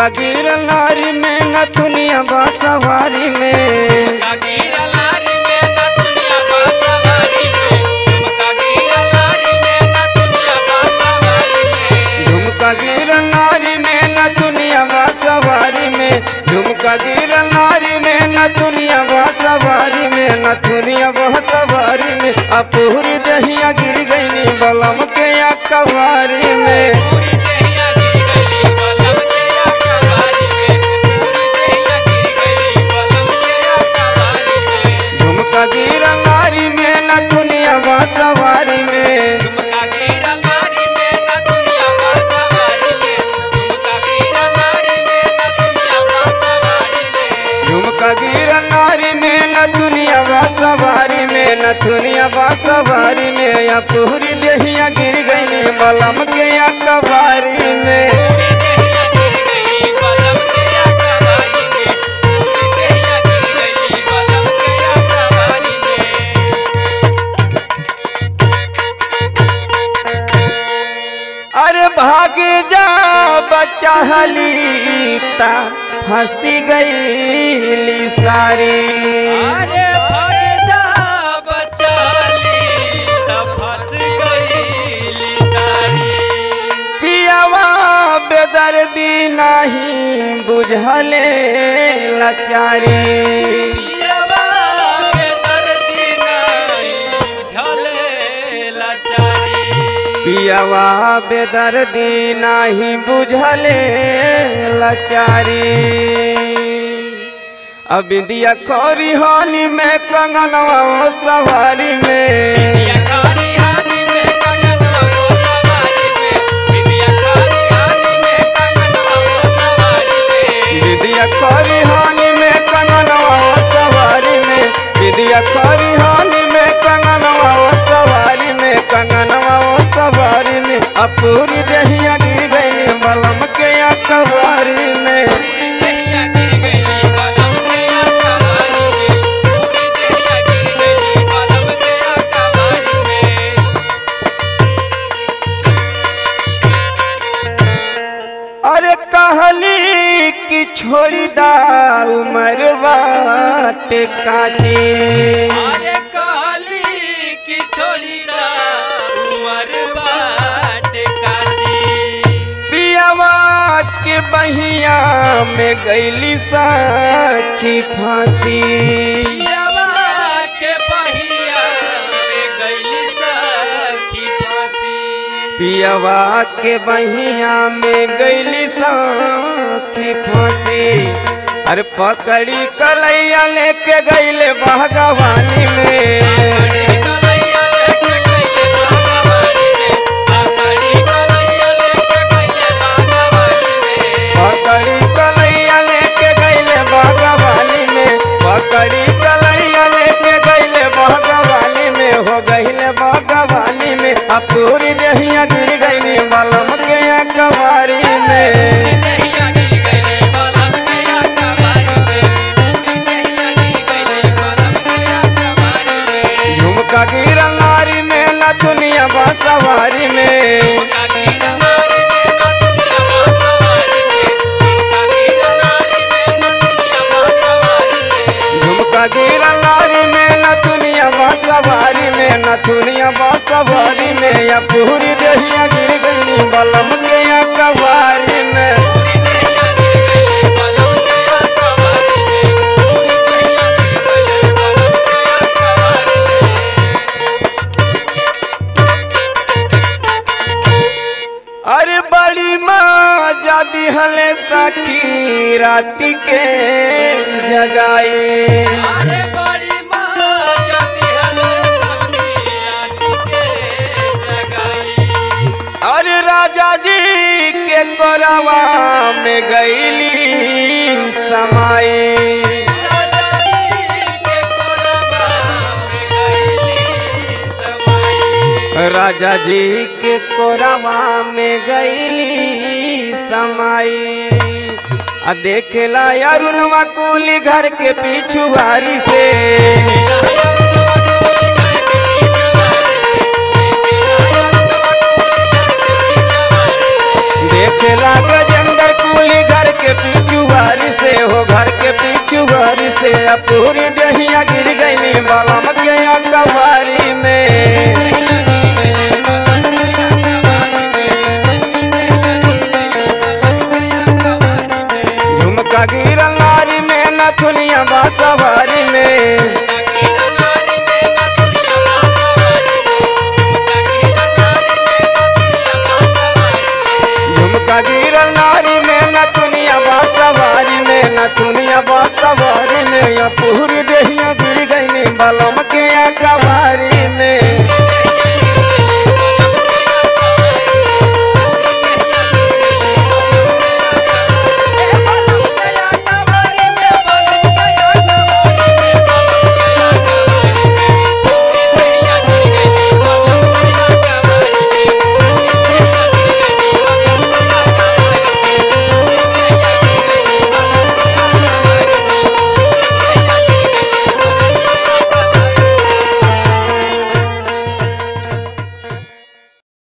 झुमका गिर नारी में न दुनिया बासवारी में कागीरा लारी में ना दुनिया बासवारी में कागीरा लारी में ना दुनिया बासवारी में झुमका गिर नारी में न दुनिया बासवारी में झुमका गिर नारी में न दुनिया बासवारी में न दुनिया बासवारी में अपूरी दहिया गिर गई बलम के या कवारी में पूरी देहिया गिर गई बलम के आकावारी में पूरी देहिया गिर गई बलम के आकावारी में झुमका गिर नारी में न दुनिया बासवारी में कागीरा लारी में ना दुनिया बासवारी में कागीरा लारी में ना दुनिया बासवारी में झुमका गिर नारी में न दुनिया बासवारी में न दुनिया बासवारी में या पूरी देहिया गिर गई बलम के या कवारी में पूरी देहिया गिर गई बलम के आकावारी में पूरी देहिया गिर गई बलम के आकावारी में अरे भाग जा बच्चा हलीता फंसी गई सारी अरे भाग जा बचाली तब फंस गई सारी पियावा बेदर्दी नहीं बुझले लाचारी पियवा के दर्दी नहीं बुझले लाचारी पियावा बेदर्दी नहीं बुझले लाचारी अब दिया खोरी हानि में कंगनवा सवारी में बिटिया कारी हाथी में कंगन वो सवारी में बिटिया कारी हाथी में कंगन वो सवारी में दिदिया खोरी हानि में कंगनवा सवारी में दिदिया खोरी हानि में कंगनवा सवारी में कंगनवा सवारी में अपूरी दहिया गिर गई बलम के अखबारी में देहिया गिर गई बलम के आकावारी में पूरी देहिया गिर गई बलम के आकावारी में अरे कहली कि छोड़ी दा उमर बाटे काची अरे काली की छोड़ी दा उमर बाट काजी पियावा के बहिया में गैली साखी फांसी पियवा के पहिया में गईली सखी फांसी पियावा के बहिया में गैली साखी फांसी अरे पकड़ी कलैया लेके गैले बागवानी में अरे कलैया लेके गईले बागवानी में आकड़ी कलैया लेके गईले बागवानी में पकड़ी कलैया लेके गैले बागवानी में पकड़ी कलैया लेके गैले बागवानी में हो गैले बागवानी में अब पूरी दहिया गिर गई बलम के अखबारी में देहिया गिर गईले बलम के आकावारी में देहिया गिर गईले बलम के आकावारी में झुमका गिर नारी में न दुनिया बासवारी में कागीरा नारी में ना दुनिया बासवारी में कागीरा नारी में ना दुनिया बासवारी में झुमका गिर नारी में न दुनिया बासवारी में न दुनिया बासवारी में या पूरी दहिया गिर गई बलम के अखबारी में पूरी देहिया गिर गईले बलम के आकावारी में पूरी देहिया गिर गईले बलम के आकावारी में अरे बड़ी माँ जादी हले सखी राती के जगाई अरे बड़ी माँ जाती हले सखी रानी के जगाई अरे राजा जी के कोरवा में गईली समाई राजा जी के कोरबा में गईली समाई राजा जी के कोरवा में गईली समाई आ देखेला अरुणवा कुली घर के पीछू बारी से देखेला गजेंद्र कुली घर के से पूरी दहिया गिर गई बलम के कबारी